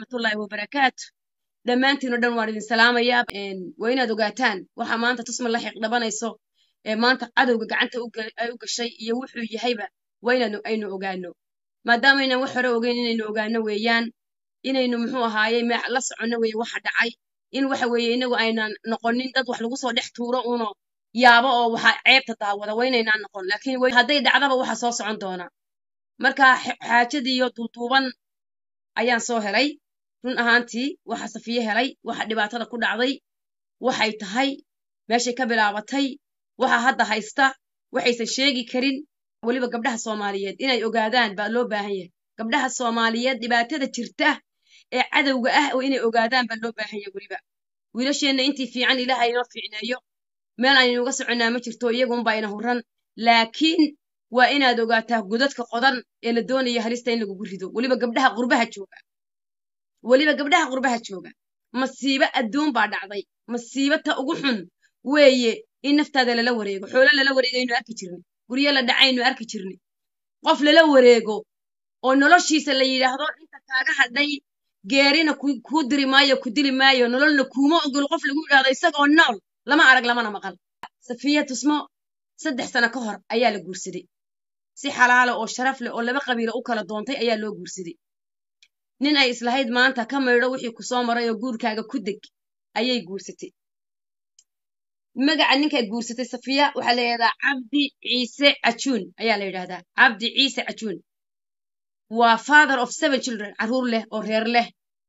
waraxmatullaahi wabarakaatu dhammaantiin oo dhan waan idin salaamayaa waa inaad ogaataan waxa maanta tusma la xiiq dhabanayso ee maanta cadowga gacanta ay u gashay iyo wuxuu yahayba waa inaanu aynu ogaano maadaamaaynan wax hore ogeyn inaynu ogaano weeyaan inaynu muxuu ahaaye la soconno weeye waxa dhacay in waxa weeye inagu aynan noqonin dad wax lagu soo dhex tuuro uno yaabo oo waxa ceebta daawada waa inaynaan noqon laakiin hadday dhacdaba waxa soo socon doona marka xaajadiiyo duuduuban ayaan soo helay run ahaantii waxa safiye helay waxa dhibaatada ku dhacday waxay tahay meeshay ka bilaabatay waxa hadda haysta waxaysan sheegi karin weliba gabdhaha soomaaliyeed inay ogaadaan baa loo baahan yahay gabdhaha soomaaliyeed dhibaatada jirta ee cadowga ah oo inay ogaadaan baa loo baahan yahay weliba wiilasheenna intii fiican ilaahay inoo fiicneeyo meel aynu uga soconnaa ma jirto iyagunbaa ina huran laakiin waa inaad ogaataa godadka qodan ee la doonaya halista in lagugu rido weliba gabdhaha qurbaha jooga weliba gabdhaha qurbaha jooga masiibo adduun baa dhacday masiibo ta ugu xun weeye in naftaada lala wareego xoolo lala wareegaynu arki jirnay guryo la dhacaynu arki jirnay qof lala wareego oo noloshiisa la yidhaahdo inta kaaga hadhay geerina kuu diri maayo ku dili maayo nololna kuuma ogolo qof lagu yidhahdo isagoo nool lama arag lamana maqal safiya tusmo saddex sano ka hor ayaa la guursaday si xalaala oo sharaf leh oo laba qabiila u kala doontay ayaa loo guursaday nin ay islahayd maanta ka maydho wixii ku soo maray oo guurkaaga ku deg ayay guursatay magaca ninkaa guursatay safiya waxaa la yidhahdaa cabdi ciise cajuun ayaa la yidhahdaa cabdi ciise cajuun waa father of seven children carruur leh oo reer leh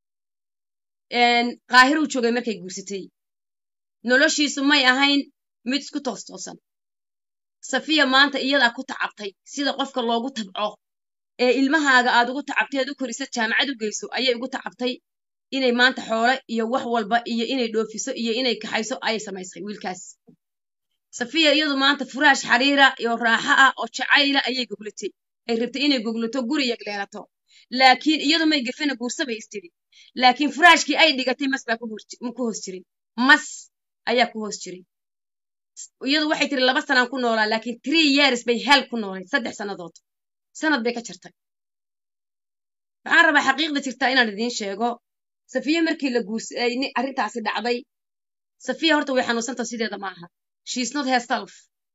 qaahiruu joogay markay guursatay noloshiisu may ahayn mid isku toos toosan safiya maanta iyadaa ku tacabtay sida qofka loogu tabco ee ilmahaaga aad ugu tacabtay aad u korisa jaamacad u geyso ayay ugu tacabtay inay maanta xoole iyo wax walba iyo inay dhoofiso iyo inay kaxayso ayay samaysay wiilkaas safiya iyadu maanta furaash xariira iyo raaxo ah oo jacayla ayay goglatay ay rabtay inay goglato guri yagleelato laakiin iyadu may gefena guursabay istiri laakiin furaashkii ay dhigatay mas baa ku hoos jiray mas ayaa ku hoos jiray iyadu waxay tiri laba sanaan ku noolaa laakiin tree years bay hel ku noolay saddex sannadood sanad bay ka jirtay waxaan rabaa xaqiiqda jirtaa inaan idiin sheego safiya markii la guursaday arrintaasi dhacday safiya horta way xanuunsanta sideeda ma aha she's not herself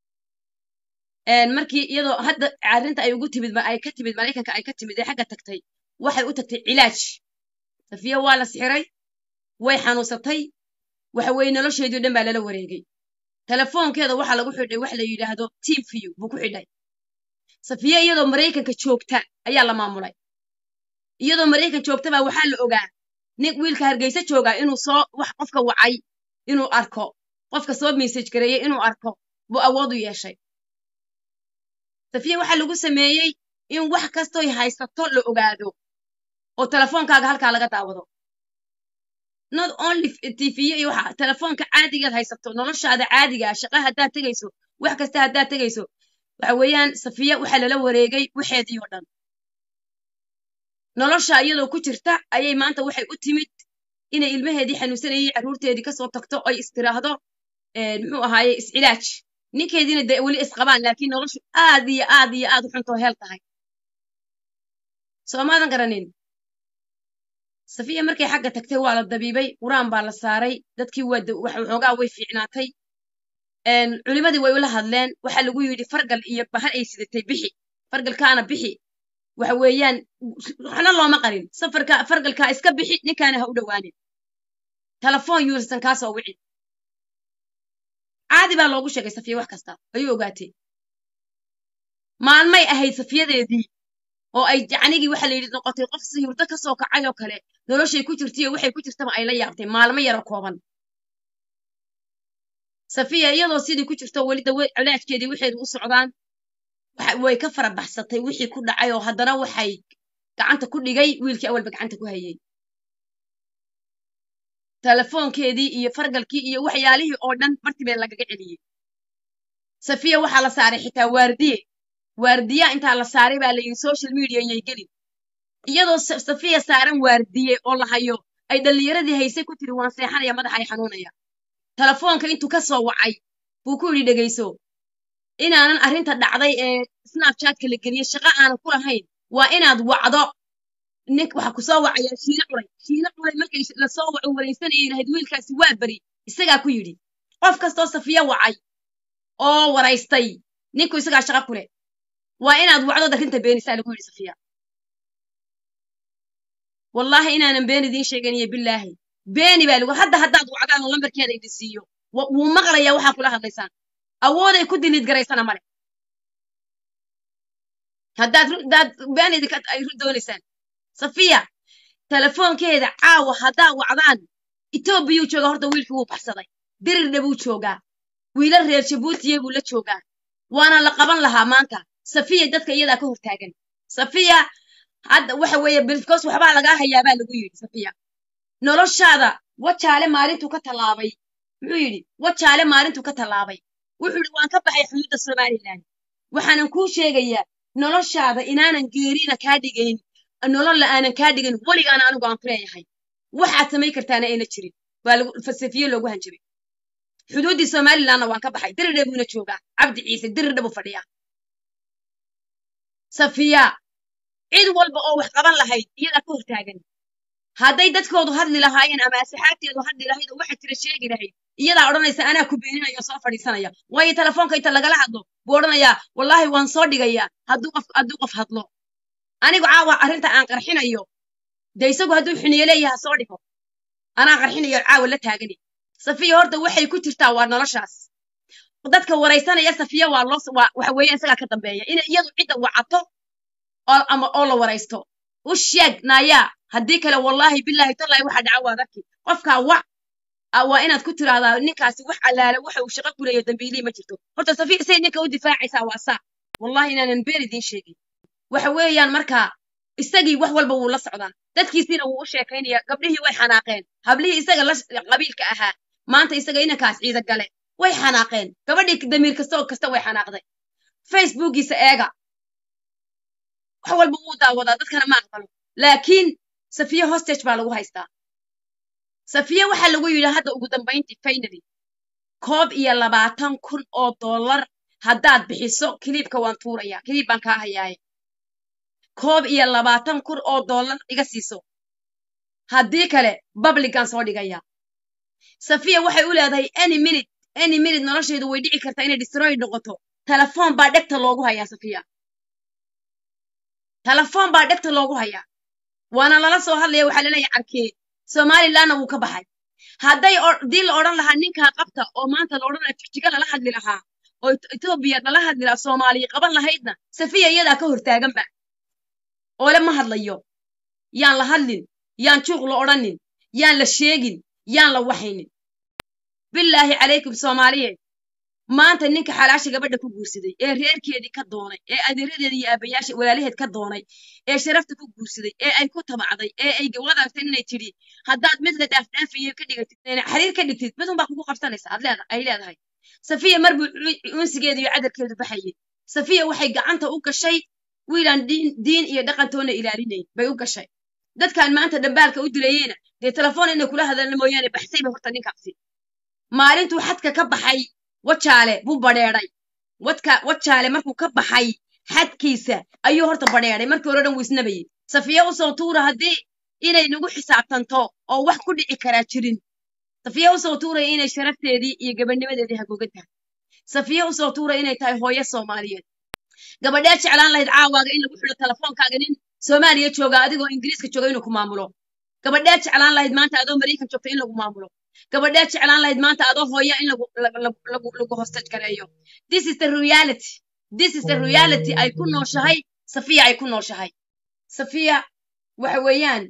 markii iyadoo hadda arrinta ay ugu timid ay ka timid maraykanka ay ka timid ee xagga tagtay waxay u tagtay cilaaj safiya waa la sixiray way xanuunsatay waxa weeye nolosheedii o dhan baa lala wareegay telefoonkeeda waxaa lagu xidhay wax la yidhaahdo team view buu ku xidhay safiya iyadoo maraykanka joogta ayaa la maamulay iyadoo maraykan joogta baa waxaa la ogaa nin wiilka hargeysa joogaa inuu soo wax qofka wacay inuu arko qofka soo message gareeyey inuu arko buu awood u yeeshay safiya waxaa lagu sameeyey in wax kastoy haysato la ogaado oo telefoonkaaga halkaa laga daawado not only tv iyo waxa telefoonka caadigaad haysato noloshaada caadigaa shaqa haddaad tegayso wax kasta haddaad tegayso waxa weeyaan safiya waxaa lala wareegay waxeedii oo dhan nolosha iyadoo ku jirta ayay maanta waxay u timid inay ilmaheedii xanuunsanayay carruurteedii kasoo tagto oy istiraahdo muxuu ahaaye iscilaaj ninkeediina dee weli isqabaan laakiin noloshu aad iyo aad iyo aad u xuntoo heel tahay soomaadan garanin safiya markay xagga tagtay waa la dabiibay qur-aan baa la saaray dadkii waxoogaa way fiicnaatay culimadii way ula hadleen waxaa lagu yidhi fargal iyo bahal ay sidatay bixi fargalkaana bixi waxa weeyaan waxna looma qarin safarka fargalkaa iska bixi ninkaana ha u dhowaanin telefoon yuusan kaa soo wicin caadi baa loogu sheegay safiya wax kasta ayuu ogaatay maalmay ahayd safiyadeedii oo ay yacnigii waxa la yidhi noqotay qof si hurdo ka soo kacay oo kale noloshay ku jirtaiyo waxay ku jirtaba ay la yaabtay maalmo yaro kooban safiya iyadoo sidii ku jirto weli dawe colaajkeedii waxeedu u socdaan way ka fara baxsatay wixii ku dhacay oo haddana waxay gacanta ku dhigay wiilkii awalba gacanta ku hayay telefoonkeedii iyo fargalkii iyo waxyaalihii oo dhan bartibee lagaga celiyey safiya waxaa la saaray xitaa waardiye waardiya intaa la saaray baa la yidhi social media yay gelin iyadoo safiya saaran waardiye oo la hayo ay dhallinyaradii haysay ku tiri waan seexanaya madaxa ay xanuunaya telefoonka intuu ka soo wacay buu ku yidhi dhegayso inaanan arrinta dhacday ee snapchatka la geliyey shaqo aanan ku lahayn waa inaad wacdo nink waxa ku soo wacaya shiine culay shiine culay markay lasoo waco waraysanayay lahayd wiilkaasi waa beri isagaa ku yidhi qof kastoo safiya wacay oo waraystay ninku isagaa shaqa ku leh waa inaad wacdood arrinta beenisaa lagu yidhi safiya wallaahi inaanan been idiin sheeganiyo bilaahi beeni baa lagu hadda haddaad wacdaan oo lambarkeeda idin siiyo wuu maqlayaa waxaa kula hadlaysaan awooday ku diliid garaysana male haddaad haddaad been idinka ay ru doonaysaan safiya telefoonkeeda caawa haddaa wacdaan etoobiyuu joogaa horta wiilkii wuu baxsaday dirirna buu joogaa wiilal reer jabuutiye buu la joogaa waana la qaban lahaa maanta safiya dadka iyadaa ka hortaagan safiya hadda waxa weeye bilkos waxbaa lagaa hayaa baa lagu yidhi safiya noloshaada wajaale maalintuu ka tallaabay muxuu yidhi wajaale maalintuu ka tallaabay wuxuu yidhi waan ka baxay xuduudda somalilan waxaanan kuu sheegayaa noloshaada inaanan geerina kaa dhigayn nololla aanan kaa dhigayn weligaana anigu aan ku leeyahay waxaad samayn kartaana ayna jirin baa lagu falsafiye loogu hanjabay xuduuddii somalilandna waan ka baxay dirirna buuna joogaa cabdi ciise dirirna buu fadhiyaa safiya cid walba oo wax qaban lahayd iyadaa ka hortaagan hadday dadkoodu hadli lahaayeen ama asxaabteedu hadli lahayd oo waxa jira sheegi lahayd iyadaa odhanaysa anaa ku beeninaya oo soo fadhiisanaya waayo telefoonka inta lagala hadlo buu odhanayaa wallaahi waan soo dhigayaa hadduu qof hadduu qof hadlo anigu caawa arrinta aan qarxinayo dee isagu hadduu xuniye leeyaha soo dhigo anaa qarxinayo caawa la taagani safiya horta waxay ku jirtaa waa noloshaas dadka waraysanaya safiya waa loo waa waxa weeye isagaa ka dambeeya in iyadu cidda wacato oo ama oo la waraysto u sheeg naayaa haddii kale wallaahi bilaahi tallahi waxa dhaca waad arki qofkaa wac waa inaad ku tiraahdaa ninkaasi wax allaale waxa uu shaqo ku leeyahay dambiilihii ma jirto horta safiya say ninka u difaacaysaa waa saa wallahi inaanan been idiin sheegin waxa weeyaan markaa isagii wax walba wuu la socdaa dadkiisiina wuu u sheekaynaya gabdhihii way xanaaqeen hablihii isaga la qabiilka ahaa maanta isaga inankaas ciida gale way xanaaqeen gabadhii damiir kasta oo kasta way xanaaqday facebookiisa eega wax walba wuu daawadaa dadkana ma aqbalo laakiin safiye hostage baa lagu haystaa safiye waxaa lagu yidhi hadda ugu dambayntii finally koob iyo labaatan kun oo dollar haddaad bixiso kiliibka waan tuurayaa kiliib baan kaa hayaaye koob iyo labaatan kun oo dollar iga siiso haddii kale babligan soo dhigaya safiya waxay u leedahay any minute any minute nolosheedu way dhici kartaa inay destroy noqoto telefoon baa dhegta loogu hayaa safiya telefoon baa dhegta loogu hayaa waana lala soo hadlaya waxaa laleeyahay carkee somalilandna wuu ka baxay hadday dii la odhan lahaa ninkaa qabta oo maanta la odhan lahaa jigjiga lala hadli lahaa oo etoobiya lala hadli lahaa soomaaliya qaban lahaydna safiya iyadaa ka hortaaganba oole ma hadlayo yaan la hadlin yaan juuq la odhanin yaan la sheegin yaan la waxaynin bilaahi calaykum soomaaliyeed maanta ninka xalaasha gabadha ku guursaday ee reerkeedii ka doonay ee adeeradeeda iyo aabayaasha walaalaheed ka doonay ee sharafta ku guursaday ee ay ku tabacday ee ay wadaagtay inay tidhi haddaad mid la dhaafdhaafayo ka dhigatid xariir ka dhigtid midun baa kugu qabsanaysa ad leeda ay leedahay safiya mar buu unsigeeda iyo cadarkeedu baxayay safiya waxay gacanta u gashay wiilaan diin iyo dhaqantoona ilaalinayn bay u gashay dadkan maanta dhambaalka u dilayeyna dee telefoon inay kula hadalna mooyaane baxsayba horta ninkaasi maalintuu xadka ka baxay wajaale buu badheeday wadka wajaale markuu ka baxay xadkiisa ayuu horta badheeday markii hore dhan wuu isnabayey safiya usoo tuura haddii inay nagu xisaabtanto oo wax ku dhici karaa jirin safiya usoo tuuraya inay sharafteedii iyo gabadhnimadeedii hagoogan tahay safiya usoo tuuraya inay tahay hooyo soomaaliyeed gabadhee jeclaan lahayd caawaaga in lagu xidho telefoonkaaga nin soomaaliya jooga adigoo ingiriiska jooga inuu ku maamulo gabadhee jeclaan lahayd maanta adoo maraykan joogta in lagu maamulo gabadhee jeclaan lahayd maanta adoo hooya in lagu lagu lagu hostage gareeyo this is the reality this is the reality ay ku nooshahay safiya ay ku nooshahay safiya waxa weeyaan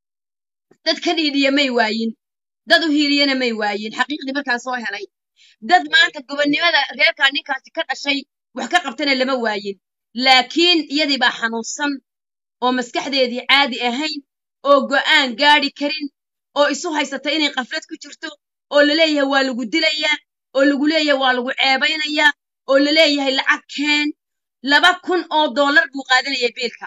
dad ka dhiidhiya may waayin dad u hiiliyana may waayin xaqiiqdii markaan soo helay dad maanta gobonnimada reerkaa ninkaasi ka dhashay wax ka qabtana lama waayin laakiin iyadii baa xanuunsan oo maskaxdeedii caadi ahayn oo go'aan gaadhi karin oo isu haysata inay qaflad ku jirto oo laleeyahay waa lagu dilayaa oo lagu leeyahay waa lagu ceebaynayaa oo laleeyahay lacag keen laba kun oo dollar buu qaadanayay biilka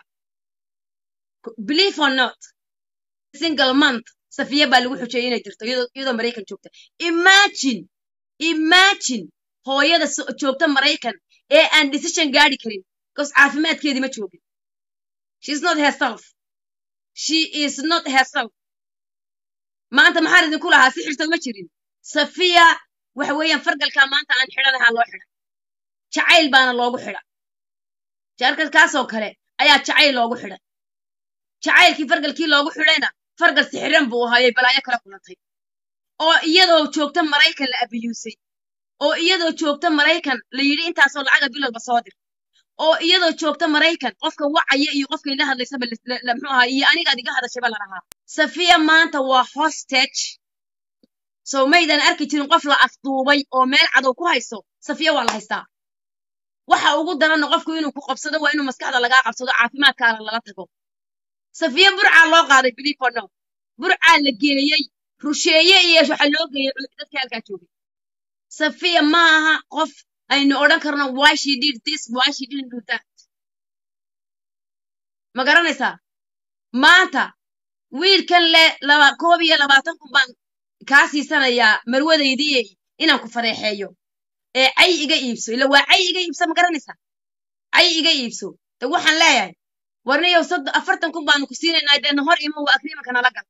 believe or not single month safiya baa lagu xujeeyay inay jirto iyadoo maraykan joogta imagine imagine hooyada joogta maraykan ee aan decision gaadhi karin because caafimaadkeedii ma joogin she's not herself she is not herself maanta maxaan idinku lahaa sixirta ma jirin safiya waxa weeyaan fargalkaa maanta aan xidhanahaa loo xidha jacayl baana loogu xidha jaarkaskaasoo kale ayaa jacayl loogu xidhay jacaylkii fargalkii loogu xidhayna fargal sixiran buu ahaayay balaayo kala kulantay oo iyadoo joogta maraykan la abiyuusay oo iyadoo joogta maraykan la yidhi intaasoo lacaga bilowba soo dir oo iyadoo joogta maraykan qofka wacaya iyo qofka ila hadlaysaba muxuu ahaa iyo anigaad iga hadashaba la lahaa safiya maanta waa hostage so maydan arki jirin qof la afduubay oo meel cadow ku hayso safiya waa la haystaa waxa ugu daranna qofku inuu ku qabsado waa inuu maskaxda lagaa qabsado caafimaadkaana lala tago safiya burcaa loo qaaday bilifono burcaa la geeyey rusheeye iyo waxa loo geeyey dadkii halkaa joogay safiya ma aha qof aynu odhan karno why she did this why she didn't do that ma garanaysaa maanta wiilkan le laba koob iyo labaatan kun baan kaa siisanayaa marwadaydii inaan ku fareexeeyo ee cay iga iibso ila waa cay iga iibso ma garanaysaa cay iga iibso de waxaan leeyahay warniyow soddon afartan kun baanu ku siinaynaa dee hor imo waa agriimanka nala gal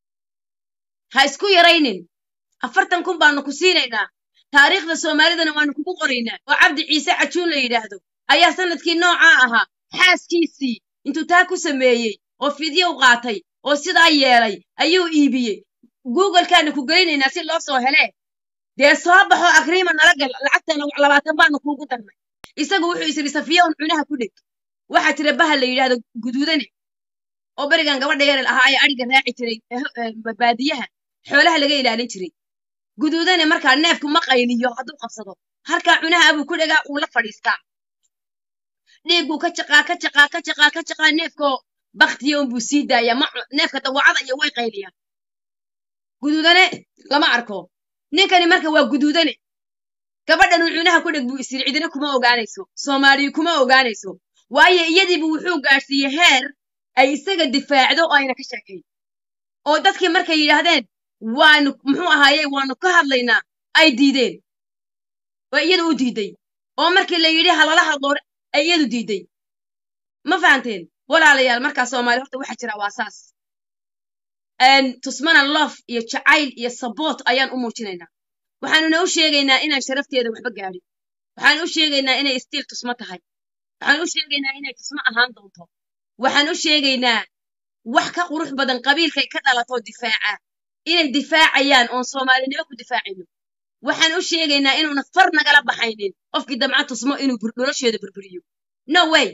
ha isku yaraynin afartan kun baanu ku siinaynaa taariikhda soomaalidana waanu kugu qoraynaa oo cabdi ciise cajuun la yidhaahdo ayaa sanadkii noocaa ahaa xaaskiisii intuu taa ku sameeyey oo fidyow qaatay oo sidaa yeelay ayuu iibiyey googlekaanu ku gelinaynaa si loo soo helee dee soo baxo agriima nala gal lacagtana labaatan baanu kuugu darnay isagu wuxuu isiri safiya un cunaha ku dheg waxaa jira baha la yidhaahdo guduudane oo berigan gabadha yarel ahaa ayaa adhiga raaci jiray baadiyaha xoolaha laga ilaalin jiray guduudane markaa neefku ma qayliyo hadduu qabsado halkaa cunaha abuu ku dhegaa uu la fadhiistaa dhiigguu ka jaqaa ka jaqaa ka jaqaa ka jaqaa neefkoo baktiya unbuu sii daayaa ma neefka dawacada iyo way qayliyaan guduudane lama arko ninkani marka waa guduudane gabadhanuu cunaha ku dheg buu isiri cidina kuma ogaanayso soomaaliyu kuma ogaanayso waayo iyadiibu wuxuu gaadhsiiyey heer ay isaga difaacdo oo ayna ka sheekayn oo dadkii markay yidhaahdeen waanu muxuu ahaaye waanu ka hadlaynaa ay diideen oo iyadu u diiday oo markii la yidhi halala hadlo ay iyadu diiday ma fahanteen walaalayaal markaa soomaali horta waxaa jira waa saas tusmana lof iyo jacayl iyo saboot ayaan u muujinaynaa waxaanuna u sheegaynaa inaan sharafteeda waxba gaadhin waxaan u sheegaynaa inay istiil tusmo tahay waxaan u sheegaynaa inay tusmo ahaan doonto waxaan u sheegaynaa wax ka qurux badan qabiilkay ka dhalatoo difaaca inay difaacayaan oon soomaalinimo ku difaacayno waxaan u sheegaynaa inuuna far nagala baxaynin qofkii damca tusmo inuu nolosheeda burburiyo no way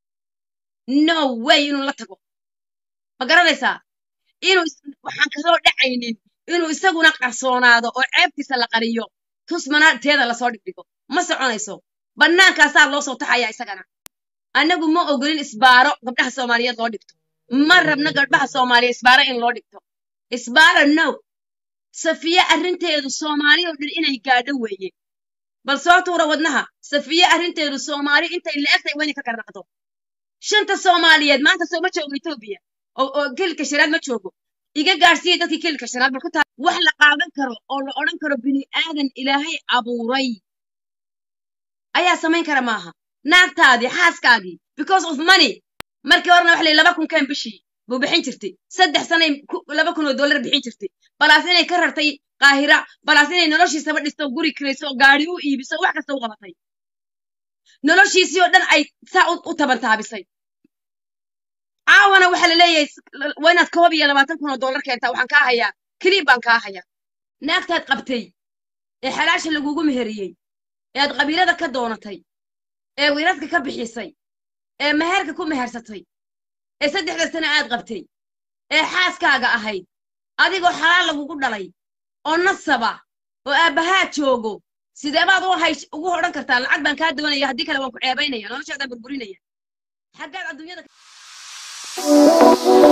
no way inuu la tago ma garanaysaa inuu waxaan kasoo dhacaynin inuu isaguna qarsoonaado oo ceebtiisa la qariyo tusmana teeda lasoo dhigdhigo ma soconayso bannaankaasaa loo soo taxayaa isagana annagu ma ogolin isbaaro gabdhaha soomaaliyeed loo dhigto ma rabno gabdhaha soomaaliya isbaaro in loo dhigto isbaaro no safiye arrinteedu soomaali oo dhan inay gaadho weeye bal soo tuura wadnaha safiye arrinteedu soomaali intay la-egtay waa inay ka garnaqdo shanta soomaaliyeed maanta soo ma joogo etoobiya oo kelilka shanaad ma joogo iga gaadhsiiya dadkii kelilka shanaad bal ku taa wax la qaadan karo oo la odhan karo bini aadan ilaahay abuuray ayaa samayn kara maaha naagtaadii xaaskaagii because of money markii horena waxa la laba kun keen bishii buu bixin jirtay saddex sanay laba kun oo dollar bixin jirtay balaas inay ka rartay qaahira balaas inay noloshiisaba dhisto guri kirayso gaari u iibiso wax kasta u qabatay noloshiisii oo dhan ay saa u tabantaabisay caawana waxaa la leeyahay waa inaad koob iyo labaatan kun oo dollar keentaa waxaan kaa hayaa keliib baan kaa hayaa naagtaad qabtay ee xalaasha lagugu meheriyey ee aad qabiilada ka doonatay ee wiiradka ka bixisay ee meherka ku mehersatay ee saddexda sane aad qabtay ee xaaskaaga ahayd adigoo xalaal lagugu dhalay oo nasaba oo aabbahaa joogo sidee baad u hay ugu odhan kartaa lacag baan kaa doonaya haddii kale waan ku ceebaynaya noloshaadaan burburinaya xaggaad adduunyada